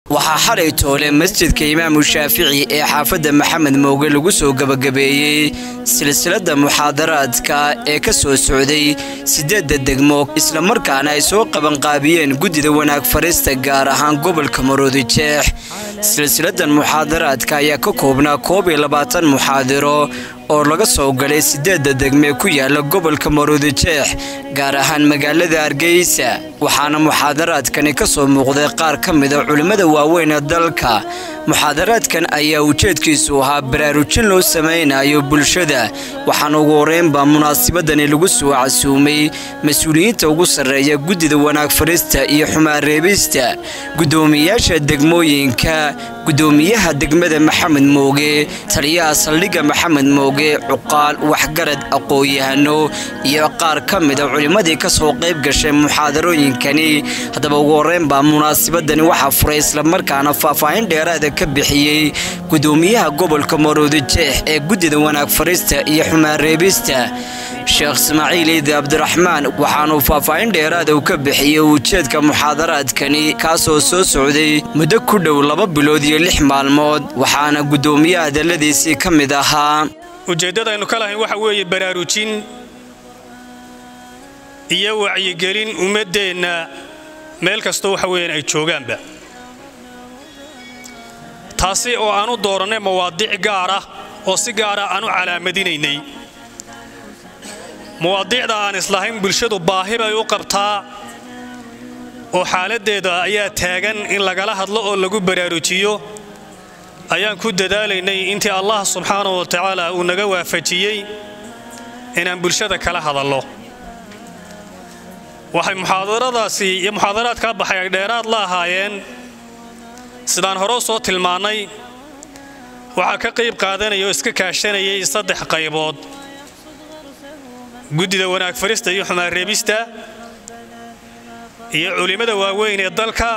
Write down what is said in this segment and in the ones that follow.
waxaa xalay toole masjidka imaamu shaafici ee xaafadda maxamed mooge lagu soo gebagabeeyey silsiladda muxaadaraadka ee ka soo socday siddeedda degmo islamarkaana ay soo qabanqaabiyeen guddida wanaag farista gaar ahaan gobolka maroodi jeex silsiladan muxaadaraadka ayaa ka koobnaa koob iyo labaatan muxaadiro oo laga soo galay siddeedda degmee ku yaala gobolka maroodi jeex gaar ahaan magaalada hargeysa waxaana muxaadaraadkani ka soo muuqday qaar ka mida culimmada waaweyn ee dalka muxaadaraadkan ayaa ujeedkiisu ahaa baraarujin loo samaynayo bulshada waxaana ugu horeynbaa munaasabadani lagu soo casuumay mas-uuliyiinta ugu sarreeya guddida wanaag farista iyo xumaan reebista guddoomiyaasha degmooyinka guddoomiyaha degmada maxamed mooge taliyaha saldhigga maxamed mooge cuqaal waxgarad aqoon-yahano iyo qaar ka mida culimmadii ka soo qayb gashay muxaadarooyinkani haddaba ugu horeynbaa munaasabadani waxaa furay islamarkaana faahfaahin dheeraada ka bixiyey guddoomiyaha gobolka maroodi jeex ee guddida wanaag farista iyo xumaan reebista sheekh ismaaciil iidi cabdiraxmaan waxaanuu faahfaahin dheeraada uu ka bixiyey ujeedka muxaadaraadkani kaasoo soo socday muddo ku dhow laba bilood iyo lix maalmood waxaana guddoomiyaha hadalladiisii ka mid ahaa ujeeddadaynu ka lahayn waxa weeye baraarujin iyo wacyigelin ummaddeenna meel kastoo waxa weeyaan ay joogaanba taasi oo aan u doorannay mawaadiic gaar ah oo si gaara aan u calaamadinaynay mawaadiicda aan islahayn bulshadu baahi bay u qabtaa oo xaaladdeeda ayaa taagan in lagala hadlo oo lagu baraarujiyo ayaan ku dadaalaynay intii allah subxaanahu wa tacaala uu naga waafajiyey inaan bulshada kala hadallo waxay muxaadaradaasi iyo muxaadaraadkaa baxay ay dheeraad la ahaayeen sidaan hore soo tilmaannay waxaa ka qayb qaadanaya oo iska kaashanayay saddex qaybood guddida wanaag farista iyo xumaan reebista iyo culimmada waaweyn ee dalka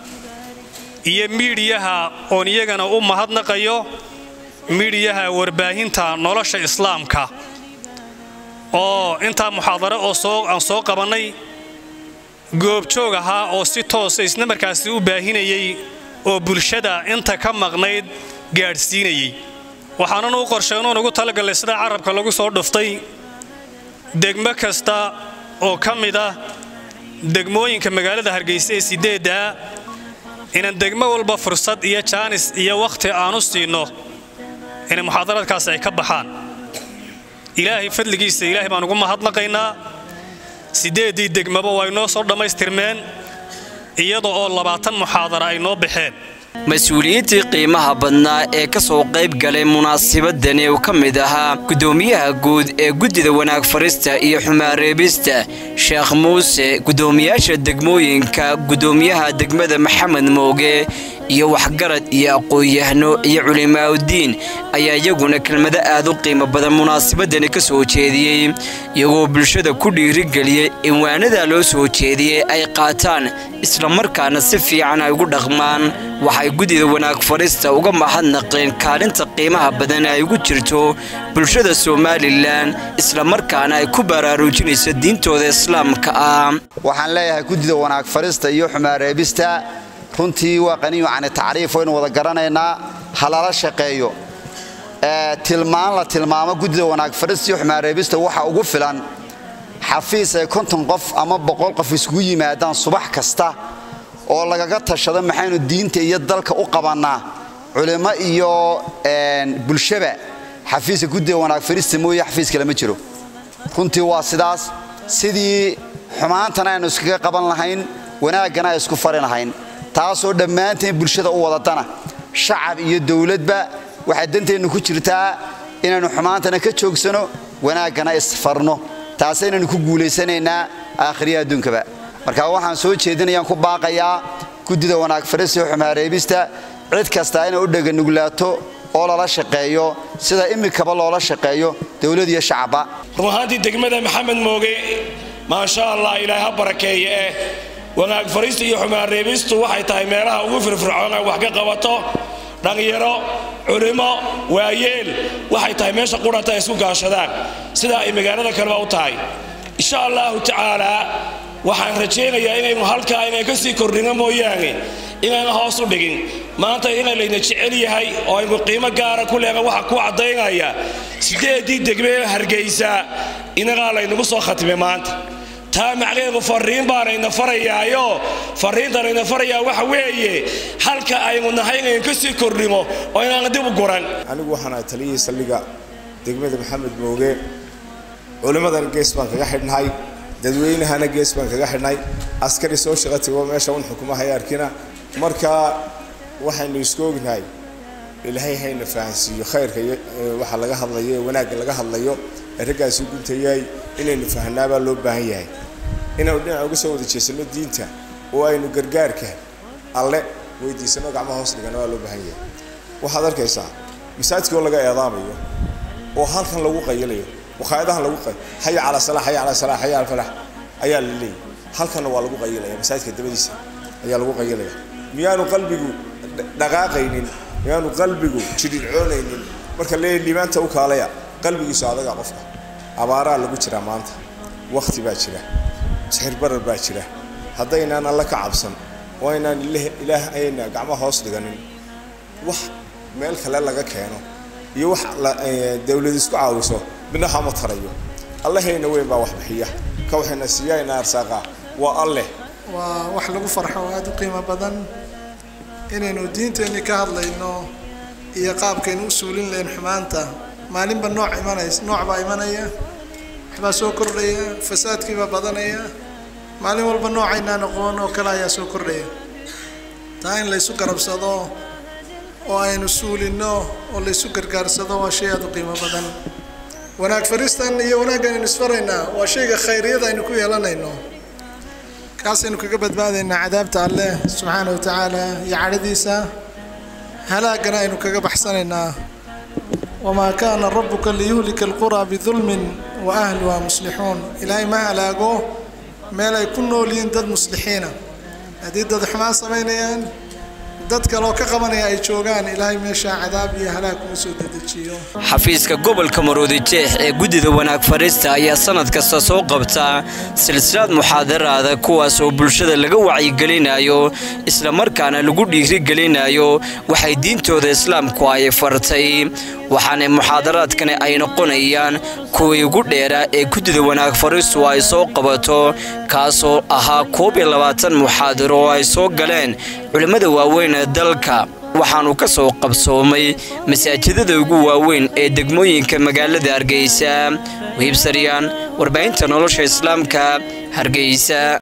iyo miidhiyaha oon iyagana u mahadnaqayo miidhiyaha warbaahinta nolosha islaamka oo intaa muxaadaro oo soo aan soo qabannay goobjoog ahaa oo si toosa isna markaasi u baahinayay oo bulshada inta ka maqnayd gaadhsiinayay waxaanan u qorsheenuun ugu talagallay sida carabka lagu soo dhuftay degmo kasta oo ka mid ah degmooyinka magaalada hargeysa ee sideeddaa inaan degmo walba fursad iyo jaanis iyo wakhti aan u siinno inay muxaadaraadkaasi ay ka baxaan ilaahay fadligiisa ilaahay baan ugu mahadnaqaynaa siddeeddii degmaba waa inoo soo dhammaystirmeen iyada oo labaatan muxaadara ay noo baxeen mas-uuliyiintii qiimaha badnaa ee ka soo qayb galay munaasabadani uu ka mid ahaa guddoomiyaha guud ee guddida wanaag farista iyo xumaan reebista sheekh muuse guddoomiyaasha degmooyinka guddoomiyaha degmada maxamed mooge iyo waxgarad iyo aqoon-yahno iyo culimaaudiin ayaa iyaguna kelmado aad u qiimo badan munaasabadani ka soo jeediyey iyagoo bulshada ku dhiirigeliyey in waanadaa loo soo jeediyey ay qaataan islamarkaana si fiican ay ugu dhaqmaan waxay guddida wanaag farista uga mahadnaqeen kaalinta qiimaha badan ay ugu jirto bulshada somalilan islamarkaana ay ku baraarujinayso diintooda islaamka ah waxaan leeyahay guddida wanaag farista iyo xumaan reebista runtii waa qaniyu cani tacriif waynu wada garanaynaa ha lala shaqeeyo tilmaan la tilmaamo guddida wanaag farista iyo xumaan reebista waxa ugu filan xafiis ay konton qof ama boqol qof iskugu yimaadaan subax kasta oo lagaga tashado maxaynu diinta iyo dalka u qabannaa culimo iyo bulshaba xafiiska guddida wanaag farista mooye xafiis kale ma jiro runtii waa sidaas sidii xumaantana aynu iskaga qaban lahayn wanaaggana ay isku fari lahayn taasoo dhammaanteen bulshada u wadadana shacab iyo dowladba waxay danteennu ku jirtaa inaynu xumaantana ka joogsano wanaaggana isfarno taasaynaynu ku guulaysanaynaa aakhiriya adduunkaba marka waxaan soo jeedinayaan ku baaqayaa guddida wanaag farista iyo xumaareebista cid kastaa inay u dheganuglaato oo lala shaqeeyo sida imikaba loola shaqeeyo dowlad iyo shacabba run ahaantii degmada maxamed mooge maasha allah ilaahay ha barakeeye eh wanaag fariista iyo xumaan reebistu waxay tahay meelaha ugu firfircoon ay wax ka qabato dhallinyaro culimo waayeel waxay tahay meesha quranta ay isku gaashadaan sida ay magaalada kaleba u tahay insha allahu tacaalaa waxaan rajaynayaa inaynu halkaa inay ka sii kordhino mooyaane inayna hoos u dhigin maanta ina layna jecel yahay oo aynu qiimo gaara ku leegan waxa ku caddaynaya siddeeddii degmee hargaysa inagaa laynagu soo khatimay maanta taa macnaheedu fariin baanayna farayaayo fariintanayna farayaa waxa weeye halka aynu nahay inaynu ka sii kordhimo oo inaan dib u guran anigu waxaan ahay taliyihii saldhigga degmada maxamed mooge culimmadana gees baan kaga xidhnahay dadweynahana gees baan kaga xidhnay askari soo shaqo tago meesha un xukumahay arkina marka waxaynu isku ognahay ilaahay hayna fahansiiyo khayrka waxa laga hadlayo ee wanaagga laga hadlayo ee raggaasi guntayay inaynu fahnaabaa loo baahan yahay inaynu dhinaca uga soo wada jeesano diinta oo aynu gargaarka alle weydiisano gacmaha hoos dhigana waa loo baahan yahay waxaad arkaysaa masaajidka oo laga eedaamayo oo halkan lagu qayilayo waqaayadahan lagu qay xaya calaa salaa xaya calaa salaa xaya calaa falax ayaa la leeyahy halkanna waa lagu qayilaya masaajidka dabadiisa ayaa lagu qayilaya miyaanu qalbigu dhaqaaqaynin miyaanu qalbigu jirircoonaynin marka leeyahy liibaanta u kaalaya qalbigiisu adaga qofka abaaraa lagu jiraa maanta wakti baa jira sixir barar baa jira haddaynaan alla ka cabsan oo aynaan ilaah ayna gacmo hoos dhiganin wax meel kale laga keeno iyo wax dawlad isku caawiso midnaha ma tarayo allahayna weyn baa wax bixiya ka waxayna siiyayna arsaaqa waa alleh waa wax lagu farxo oo aada u qiimo badan inaynu diinteenni ka hadlayno iyo qaabkaynu u suulin lahayn xumaanta maalinba nooc imanays nooc baa imanaya waxbaa soo kordhaya fasaadkiibaa badanaya maalin walba noocaynaa noqon oo kale ayaa soo kordhaya taa in laysu garabsado oo aynu suulinno oo laysu gargaarsado waa shay aada u qiimo badan wanaag faristan iyo wanaaggan aynu isfaraynaa waa shayga khayriyada aynu ku yeelanayno kaasaynu kaga badbaadaynaa cadaabta alleh subxaana wa tacaala iyo cadhadiisa halaagana aynu kaga baxsanaynaa wamaa kaana rabuka liyuhlika alquraa bidulmin wa ahluha muslixuun ilaahay ma halaago meel ay ku nool yihiin dad muslixiina haddii dad xumaan samaynayaan dad kaloo ka qabanaya ay joogaan ilaahay meeshaa cadaab iyo halaag kuma soo dedejiyo xafiiska gobolka maroodi jeex ee guddida wanaag fadhiista ayaa sannad kasta soo qabta silsilad muxaadaraada kuwaas oo bulshada laga wacyigelinayo islamarkaana lagu dhiirigelinayo waxay diintooda islaamku ay fartay waxaana muxaadaraadkani ay noqonayaan kuwii ugu dheeraa ee guddida wanaag fadhiistu ay soo qabato kaasoo ahaa koob iyo labaatan muxaadaro oo ay soo galeen culimmada waaweyn ee dalka waxaanu ka soo qabsoomay masaajidada ugu waaweyn ee degmooyinka magaalada hargeysa wiibsaryaan warbaahinta nolosha islaamka hargeysa